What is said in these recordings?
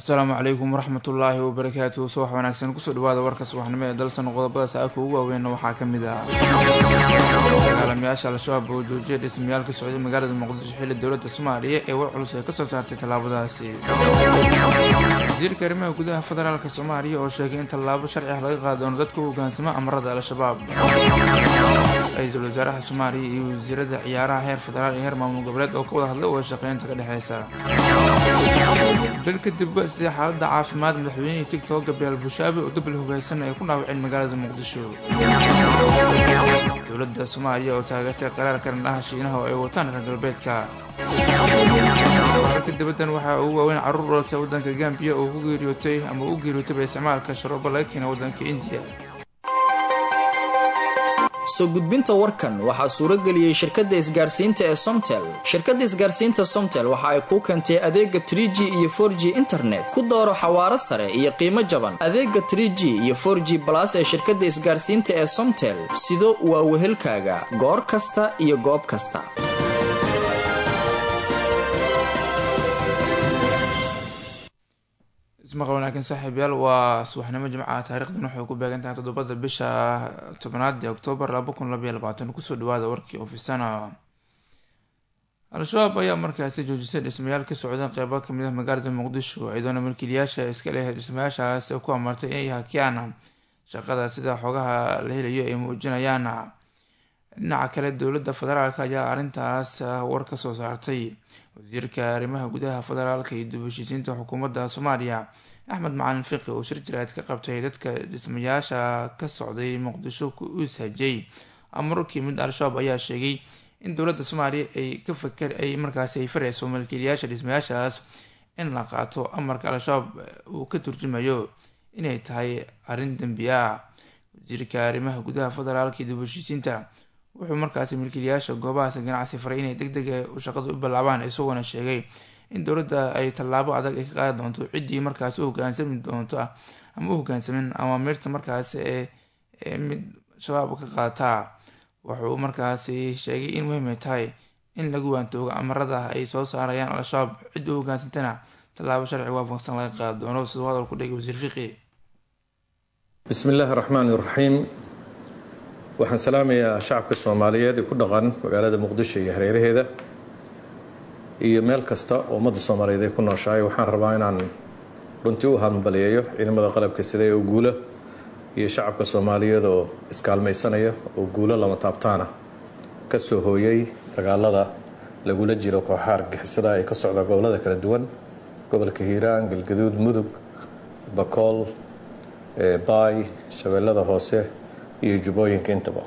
asalaamu calaykum waraxmatullaahi wabarakaatuhu subax wanaagsan kusoo dhawaada warka subaxnimo ee dalsan qodobada saaka ugu waaweynna waxaa ka mid ah dagaalamayaasha al-shabaab oo joojiyay dhismayaal ka socday magaalada muqdisho xilli dowladda soomaaliya ee war culus ay kasoo saartay tallaabadaasi wasiirka arrimaha gudaha federaalka soomaaliya oo sheegay in tallaabo sharci ah laga qaadi doono dadka u hogaansama amarada al-shabaab ra-iisul wasaaraha soomaaliya iyo wasiirada ciyaaraha heer federaal iyo heer maamul goboleed oo ka wada hadlay wada shaqeynta ka dhexeysa dal kadib sida xaalada caafimaad madaxweynihii tigtok gabriel bushaabe oo dabli hogeysan ay ku dhaawaceen magaalada muqdisho dowladda soomaaliya oo taageertay qaraar karandhaha shiinaha oo ay wataan reer galbeedka wararka dibaddan waxaa ugu waaweyn carruur dhalatay waddanka gambiya oo ku geeriyootay ama u geeriyootayba isticmaalka sharoobo laga keena waddanka indiya soo gudbinta warkan waxaa suurageliyey shirkadda isgaarsiinta ee somtel shirkadda isgaarsiinta somtel waxa ay kuu keentay adeega trig iyo for g internet ku dooro xawaaro sare iyo qiimo jaban adeega trg iyo for g balas ee shirkadda isgaarsiinta ee somtel sido waa wehelkaaga goor kasta iyo goob kasta ismaqal wanaagsan saaxiibyaal waa subaxnimo jimcaha taarikhdan waxay ku beegan tahay toddobada bisha tobnaad ee oktoobar laba kun labaiyo labaatan kusoo dhawaada warkii ofisana al-shabaab ayaa markaasi joojisay dhismayaal ka socda qeybo kamid ah magaalada muqdisho iyadoona milkiilayaasha iska leh dhismayaashaas ku amartay inay hakiyaan shaqada sida xogaha la helayo ay muujinayaan dhinaca kale dowladda federaalk ayaa arrintaas war ka soo saartay wasiirka arrimaha gudaha federaalka iyo dib heshiisiinta xukuumadda soomaaliya axmed macalin fiqi oo shir jiraad ka qabtay dadka dhismayaasha ka socday muqdisho u ishajay amarkii mid al-shabaab ayaa sheegay in dowladda soomaaliya ay ka fakar ay markaasi ay fareyso milkiilayaasha dhismayaashaas in la qaato amarka al-shabaab uu ka turjumayo inay tahay arrin dembi ah wasiirka arrimaha gudaha federaalka iyo dib heshiisiinta wuxuu markaasi milkiilayaasha goobahaas ganacsi faray inay deg deg shaqada u bilaabaan isagoona sheegay in dowladda ay tallaabo adag ay ka qaadi doonto ciddii markaasi u hogaansami doonto ama u hogaansamin amaamiirta markaasi ee mid shabaab ka qaataa wuxuu markaasi sheegay in muhiim ay tahay in lagu waantoogo amarada ay soo saarayaan al-shabaab cid u hogaansantana tallaabo sharci waafaqsan laga qaadi doono siduu hadal ku dhigay wasiir fiqi bismi illaahi raxmaan iraxiim waxaan salaamayaa shacabka soomaaliyeed ee ku dhaqan magaalada muqdisho iyo hareeraheeda iyo meel kasta oo ummadda soomaaliyeed ay ku nooshahay waxaan rabaa inaan runtii u hambalyeeyo ciidamada qalabka sida ee guula iyo shacabka soomaaliyeed oo iskaalmaysanaya oo guulo lama taabtaana ka soo hooyay dagaalada lagula jiro kooxaha argixisada ee ka socda gobolada kala duwan gobolka hiiraan galgaduud mudug bakool baay shabeellada hoose iyo jubbooyinka intaba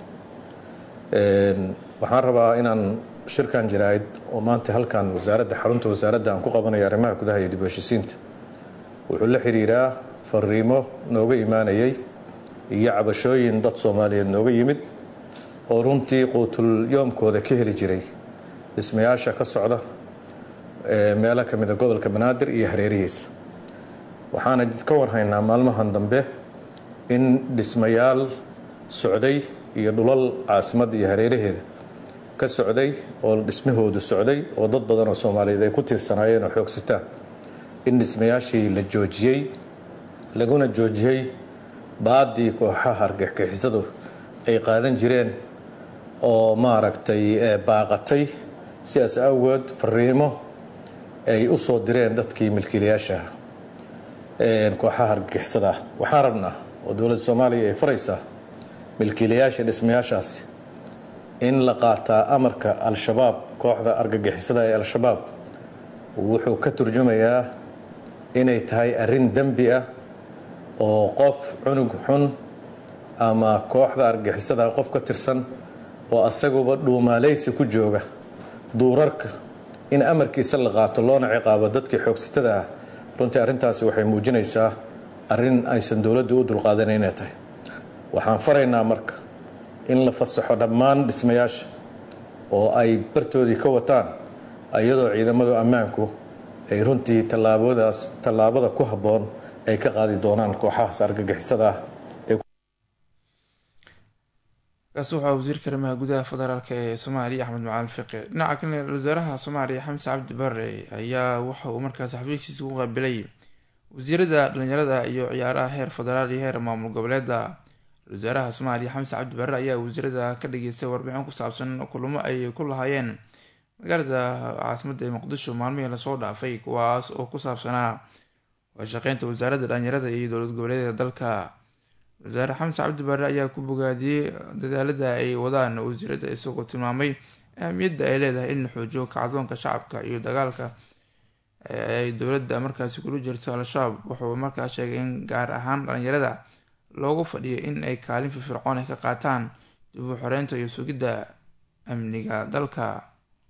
waxaan rabaa inaan shirkan jaraa'id oo maanta halkan wasaaradda xarunta wasaaradda aan ku qabanayo arrimaha gudaha iyo dib heshiisiinta wuxuu la xiriiraa fariimo nooga imaanayay iyo cabashooyin dad soomaaliyeed nooga yimid oo runtii quutul yoomkooda ka heli jiray dhismayaasha ka socda meelo ka mida gobolka banaadir iyo hareerihiisa waxaana ka warhaynaa maalmahan dambe in dhismayaal socday iyo dhulal caasimadda iyo hareeraheeda ka socday oo dhismahoodu socday oo dad badan oo soomaaliyeed ay ku tiirsanaayeen oo xoogsitaan in dhismayaashii la joojiyey laguna joojiyey baadii kooxaha argagixisadu ay qaadan jireen oo maaragtay baaqatay sidaas awgeed fariimo ay u soo direen dadkii milkiilayaasha kooxaha argagixisada waxaan rabnaa oo dowladda soomaaliya ay faraysaa milkiilayaasha dhismayaashaasi in la qaataa amarka al-shabaab kooxda argagixisada ee al-shabaab wuxuu ka turjumayaa inay tahay arrin dembi ah oo qof cunug xun ama kooxda argagixisada qof ka tirsan oo asaguba dhuumaaleysi ku jooga duurarka in amarkiisa la qaato loona ciqaabo dadkii xoogsatada ah runtii arrintaasi waxay muujinaysaa arrin aysan dowladdu u dulqaadanan inay tahay waxaan faraynaa marka in la fasaxo dhammaan dhismayaasha oo ay bartoodii ka wataan iyadoo ciidamadu ammaanku ay runtii tallaabadaas tallaabada ku habboon ay ka qaadi doonaan kooxahaas argagixisada ah kaasi waxaa wasiirka arrimaha gudaha federaalk ee soomaaliya axmed macalin fiqi dhinaca kale wasaaraha soomaaliya xamse cabdi bare ayaa waxa uu markaas xafiiskiisa ku qaabilay wasiirada dhalinyarada iyo ciyaaraha heer federaal iyo heer maamul goboleeda wasaaraha soomaaliya xamse cabdi barre ayaa wasiirada ka dhageystay warbixin ku saabsan kulamo ay ku lahaayeen magaalada caasimada ee muqdisho maalmihii lasoo dhaafay kuwaas oo ku saabsanaa washaqeynta wasaaradda dhalinyarada iyo dowlad goboleedyada dalka wasaare xamse cabdi barre ayaa ku bogaadiyey dadaalada ay wadaan wasiirada isagoo tilmaamay ahamiyadda ay leedahay in la xoojiyo kacdoonka shacabka iyo dagaalka ay dowladda markaasi kula jirto al-shabaab wuxuu markaa sheegay in gaar ahaan dhalinyarada loogu fadhiyo in ay kaalin firfircoon ay ka qaataan dib u xoreynta iyo sugidda amniga dalka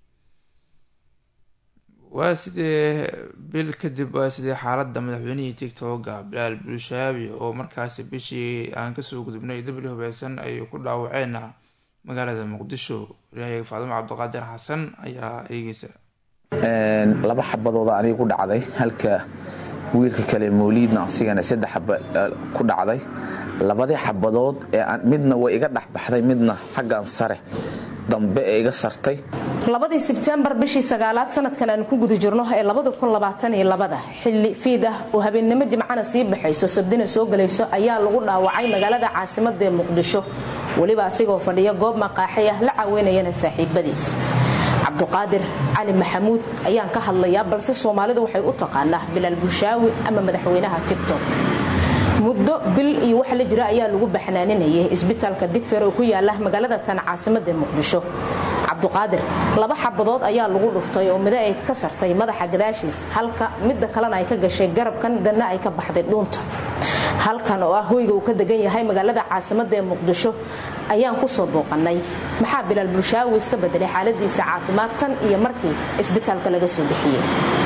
waa sidee bil kadib waa sidee xaaladda madaxweynihii tigtoga bilaal bulshaabi oo markaasi bishii aan kasoo gudubnay dabli hubeysan ay ku dhaawaceen magaalada muqdisho waryahayaga faadimo cabdiqaadir xasan ayaa eegeysa laba xabadooda aniga ku dhacday halka wiilka kale mawliidna asigana saddex xaba ku dhacday labadii xabadood ee midna way iga dhexbaxday midna xaggan sare dambe ee iga sartay labadii sebtembar bishii sagaalaad sanadkan aanu ku guda jirno ee labadakunlabaataniyolabada xilli fiid ah oo habeennimo jimcana sii baxayso sabdina soo gelayso ayaa lagu dhaawacay magaalada caasimada ee muqdisho weliba asigoo fadhiya goob maqaaxi ah la caweynayana saaxiibadiis cabduqaadir cali maxamuud ayaan ka hadlayaa balse soomaalidu waxay u taqaanaa bilaal bulshaawi ama madaxweynaha tigtok muddo bil iyo wax la jira ayaa lagu baxnaaninayay isbitaalka digfeer oo ku yaala magaalada tan caasimada muqdisho cabduqaadir laba xabadood ayaa lagu dhuftay oo mido ay ka sartay madaxa gadaashiis halka midda kalena ay ka gashay garabkan danna ay ka baxday dhuunta halkan oo ah hoyga uu ka degan yahay magaalada caasimada ee muqdisho ayaan kusoo booqanay maxaa bilaal bulshaawi iska bedelay xaaladiisa caafimaad tan iyo markii isbitaalka laga soo bixiyey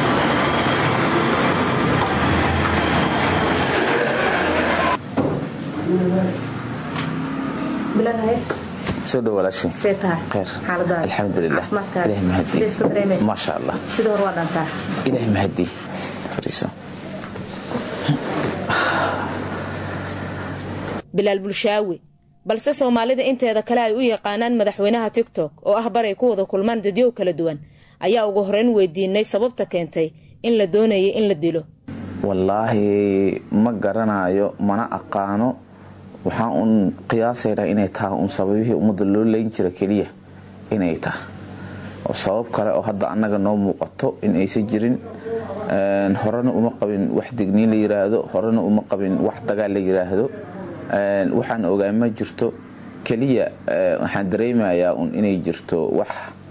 soo dhow walaashii khayr alxamdulilah ilaah mahadii maasha allah ilaah mahadii fariiso bilaal bulshaawi balse soomaalida inteeda kale ay u yaqaanaan madaxweynaha tigtok oo ah baray ku wada kulmaan dadyow kala duwan ayaa ugu horeyn weydiinay sababta keentay in la doonayay in la dilo wallaahi ma garanayo mana aqaano waxaan uun qiyaasaynaa inay tahay uun sababihii ummadda loo leyn jira keliya inay tahay oo sabab kale oo hadda annaga noo muuqato in aysan jirin horena uma qabin wax digniin la yiraahdo horena uma qabin wax dagaal la yiraahdo waxaan ogaa ma jirto keliya waxaan dareemayaa un inay jirto wax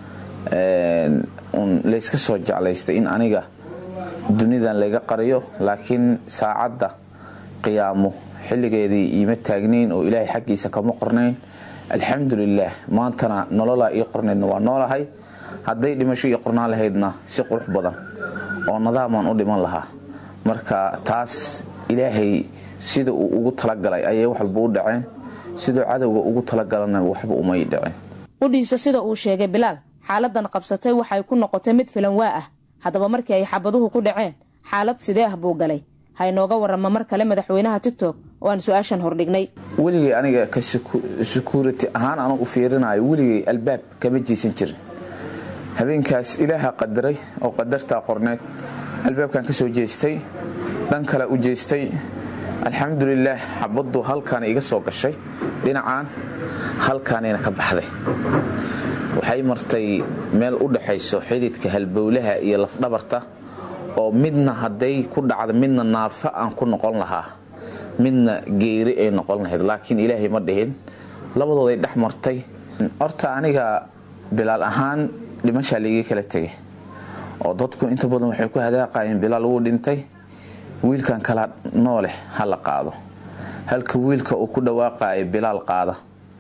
un layska soo jeclaystay in aniga dunidan layga qariyo laakiin saacadda qiyaamo xilligeedii iima taagnayn oo ilaahay xaggiisa kama qornayn alxamdulilaah maantana nololaa ii qornaydna waa noolahay hadday dhimasho ii qornaan lahaydna si qurux badan oo nadaamaan u dhiman lahaa marka taas ilaahay sida uu ugu talagalay ayay wax walba u dhaceen siduu cadowga ugu talagalana waxba umay dhaceen qudhiisa sida uu sheegay bilaal xaaladan qabsatay waxay ku noqotay mid filan waa ah haddaba markii ay xabaduhu ku dhaceen xaalad sidee ah buu galay ha inooga warama mar kale madaxweynaha tigtok oo aan su-aashan hordhignay weligay aniga ka sekurity ahaan anu u fiirinayo weligay albaab kama jiisan jirin habeenkaas ilaaha qadaray oo qadartaa qorneed albaabkan ka soo jeestay dhan kale u jeestay alxamdulilaah xabaddu halkaana iga soo gashay dhinacaan halkaanayna ka baxday waxay martay meel u dhaxayso xididka halbowlaha iyo lafdhabarta oo midna hadday ku dhacda midna naafa aan ku noqon lahaa midna geeri ay noqon lahayd laakiin ilaahay ma dhihin labadooday dhex martay horta aniga bilaal ahaan dhimashaa laiga kala tegay oo dadku inta badan waxay ku hadaaqayeen bilaal wuu dhintay wiilkan kala nooleh ha la qaado halka wiilka uu ku dhawaaqayo bilaal qaada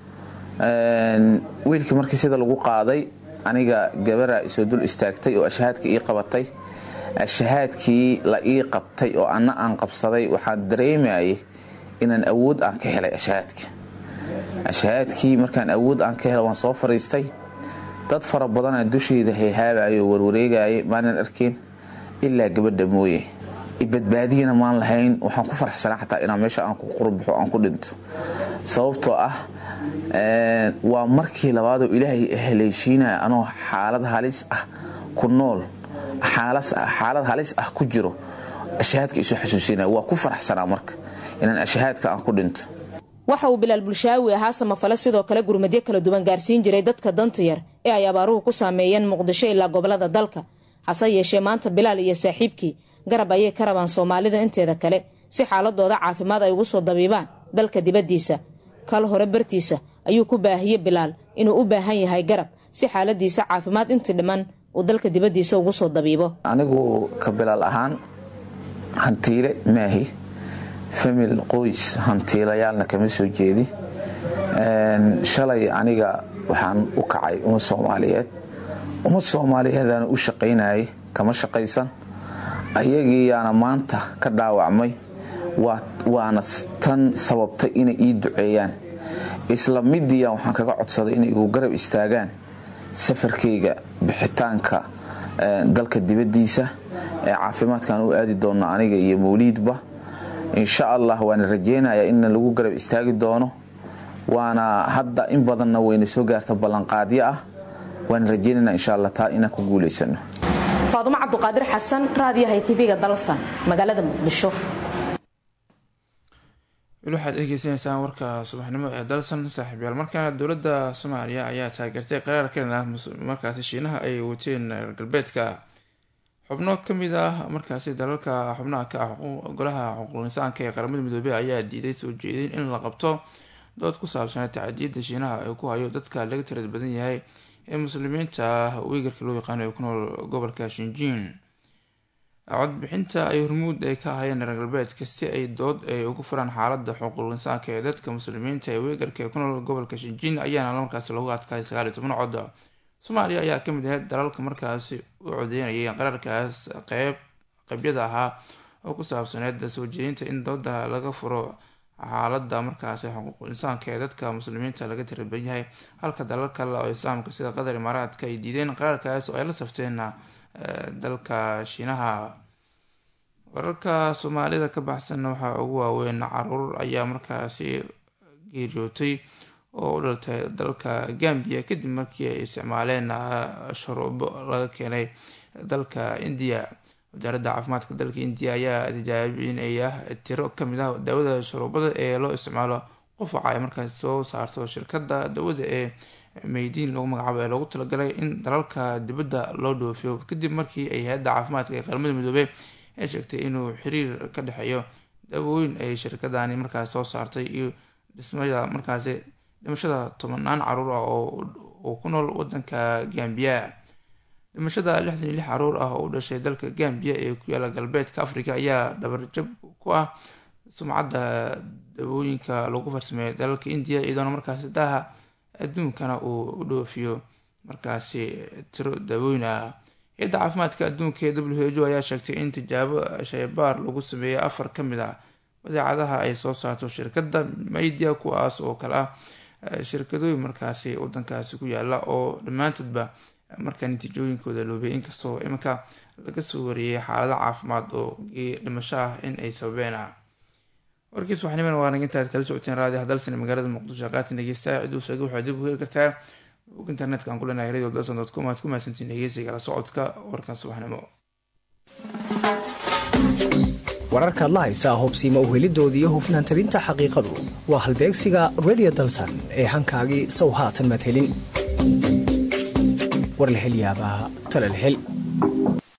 wiilkii markii sida lagu qaaday aniga gabaraa isoo dul istaagtay oo ashahaadka ii qabatay ashahaadkii la ii qabtay oo anna aan qabsaday waxaan dareemayay inaan awood aan ka helay ashahaadka ashahaadkii markaan awood aan ka helay waan soo fariistay dad fara badanaa dusheyda hayhaabayo warwareegayay maanan arkin ilaa gabadha mooye badbaadiyana maan lahayn waxaan ku faraxsanaa xataa inaan meesha aan ku qurbaxo aan ku dhinto sababtoo ah waa markii labaadoo ilaahay haleeshiinaya anoo xaalad halis ah ku nool xaalad halis ah ku jiro ashahaadka isu xasuusinaya waa ku faraxsanaa marka inaan ashahaadka aan ku dhinto waxa uu bilaal bulshaawi ahaa samafale sidoo kale gurmadyo kala duwan gaarsiin jiray dadka danta yar ee ay abaaruhu ku saameeyeen muqdisho ilaa gobolada dalka hase yeeshee maanta bilaal iyo saaxiibkii garab ayay ka rabaan soomaalida inteeda kale si xaaladooda caafimaad ay ugu soo dabiibaan dalka dibaddiisa kal hore bartiisa ayuu ku baahiyey bilaal inuu u baahan yahay garab si xaaladiisa caafimaad intii dhiman uu dalka dibaddiisa ugu soo dabiibo anigu ka bilaal ahaan hantiile maahi famil qoys hantiilayaalna kama soo jeedi shalay aniga waxaan u kacay ummad soomaaliyeed ummad soomaaliyeedana u shaqaynayay kama shaqaysan ayagiiyaana maanta ka dhaawacmay waana tan sababtay inay ii duceeyaan isla midiya waxaan kaga codsaday inay igu garab istaagaan safarkayga bixitaanka dalka dibaddiisa ee caafimaadkan u aadi doonno aniga iyo mawliidba insha allah waana rajeynayaa in lagu garab istaagi doono waana hadda in badanna wayna soo gaarta ballanqaadyo ah waana rajeynana insha alla taa inaan ku guulaysano faadumo cabduqaadir xasan raadiyahay tv-ga dalsan magaalada muqdisho weli waxaad egeysanaysaan warka subaxnimo ee dalsan saaxiibyaal markaana dowladda soomaaliya ayaa taageertay qaraar kalena markaasi shiinaha ay wateen reer galbeedka xubno kamid ah markaasi dalalka xubnaha ka ah golaha xuquuq insaanka ee qaramada midoobey ayaa diiday soo jeedin in la qabto dood ku saabsan tacadiyada shiinaha ay ku hayo dadka laga tirad badan yahay ee muslimiinta wiigarka loo yaqaano ee ku nool gobolka shinjiin codbixinta ay hormuud ay ka ahayeen reer galbeedka si ay dood ay ugu furaan xaalada xuquuq insaanka ee dadka muslimiinta ee wiigarka ee ku nool gobolka shinjiin ayaana markaasi lagu adkaaday sagaal iyo toban cod soomaaliya ayaa kamid ahayd dalalka markaasi u codeynayay qaraarkaas qeyb qeybyada ahaa oo ku saabsaneed soo jeedinta in dooda laga furo xaalada markaasi xuquuq insaanka ee dadka muslimiinta laga tiraban yahay halka dalal kale oo islaamka sida qatar imaaraadka ay diideen qaraarkaas oo ay la safteen dalka shiinaha wararka soomaalida ka baxsan waxaa ugu waaweyn caruur ayaa markaasi geeriyootay oo u dhaltay dalka gambiya kadib markii ay isticmaaleen shuruubo laga keenay dalka indiya wasaaradda caafimaadka dalka indiya ayaa tijaabinaya tiro kamid ah daawada shuruubada ee loo isticmaalo qufaca ay markaasi soo saarto shirkada daawada ee meydiin lagu magacaabo ee loogu talagalay in dalalka dibadda loo dhoofiyo kadib markii ay hay-adda caafimaadka ee qaramada midoobey ay sheegtay inuu xiriir ka dhexeeyo daawooyin ay shirkadani markaasi soo saartay iyo dhismada markaasi dhimashada tobanaan caruur ah oo ku nool wadanka gambiya dhimashada lixdan iyo lix caruur ah oo u dhashay dalka gambiya ee ku yaala galbeedka africa ayaa dhabarjab ku ah sumcadda daawooyinka lagu farsameeyo dalalka indiya iyadoona markaasi daha adduunkana uu u dhoofiyo markaasi tiro daawooyin ah hay-adda caafimaadka adduunka ee w h o ayaa sheegtay in tijaabo shaybaar lagu sameeyay afar ka mid ah badeecadaha ay soo saarto shirkadda maydia kuwaas oo kale ah shirkadooyin markaasi wadankaasi ku yaala oo dhammaantoodba markaa natiijooyinkooda loobay inkastoo iminka laga soo wariyey xaalado caafimaad oo dhimasho ah in ay sababeen warkiis waxniman waa nag intaad kala socoteen raadi hadalsan magaalada muqdisho qaatan dhegeysta ciduu sheegay waxaad dib u heli kartaa bog internetka aan ku leenahay radio dalsan dot com aad ku mahadsantiin dhegeysiga la socodka warkan subaxnimo wararkaad la haysaa hobsiima uhelidooda iyo hufnaan tabinta xaqiiqadu waa halbeegsiga redio dalsan ee hankaagii sow haatan madhelin war la hel yaabaa tala la hel